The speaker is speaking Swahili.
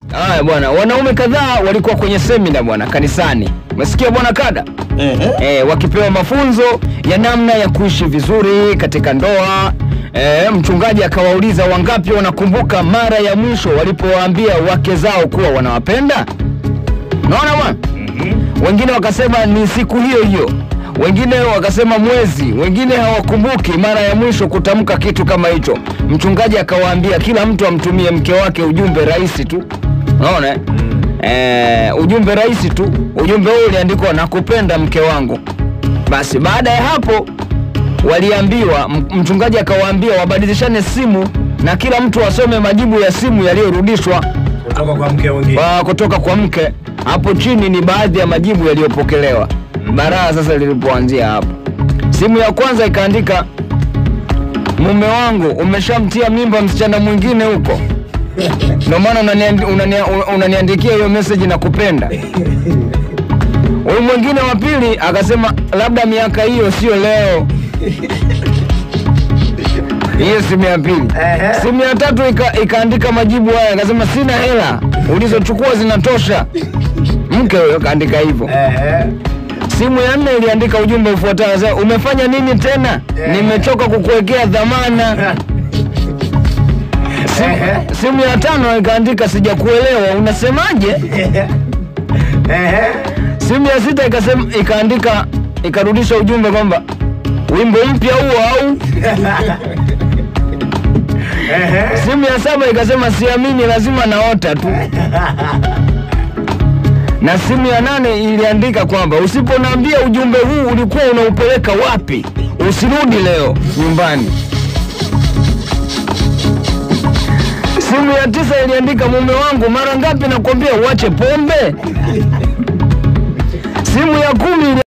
Haya bwana, wanaume kadhaa walikuwa kwenye semina bwana kanisani. Umesikia bwana kada? Ehe. E, wakipewa mafunzo ya namna ya kuishi vizuri katika ndoa. E, mchungaji akawauliza wangapi wanakumbuka mara ya mwisho walipowaambia wake zao kuwa wanawapenda. Naona bwana? Wengine wakasema ni siku hiyo hiyo, wengine wakasema mwezi, wengine hawakumbuki mara ya mwisho kutamka kitu kama hicho. Mchungaji akawaambia kila mtu amtumie mke wake ujumbe rahisi tu, unaona eh? Eh, ujumbe rahisi tu. Ujumbe huu uliandikwa nakupenda mke wangu. Basi baada ya hapo waliambiwa, m- mchungaji akawaambia wabadilishane simu na kila mtu asome majibu ya simu yaliyorudishwa Kutoka kwa mke mwingine. wa kutoka kwa mke. Hapo chini ni baadhi ya majibu yaliyopokelewa. Baraa sasa lilipoanzia hapo, simu ya kwanza ikaandika, mume wangu umeshamtia mimba msichana mwingine huko, ndio maana unaniandi- unania- unaniandikia hiyo message na kupenda. Huyu mwingine wa pili akasema, labda miaka hiyo sio leo. Hiyo simu ya pili. Ehe. Simu ya tatu ika, ikaandika majibu haya, akasema sina hela, ulizochukua zinatosha. Mke huyo kaandika hivyo. Ehe. Simu ya nne iliandika ujumbe ufuatao, akasema, umefanya nini tena? Nimechoka kukuwekea dhamana. Simu, Ehe. simu ya tano ikaandika sijakuelewa, unasemaje? Ehe. Simu ya sita ikasema, ikaandika ikarudisha ujumbe kwamba wimbo mpya huo au Ehe. Simu ya saba ikasema siamini, lazima naota tu. Na simu ya nane iliandika kwamba usiponiambia ujumbe huu ulikuwa unaupeleka wapi, usirudi leo nyumbani. Simu ya tisa iliandika mume wangu, mara ngapi nakwambia uache pombe. Simu ya kumi ili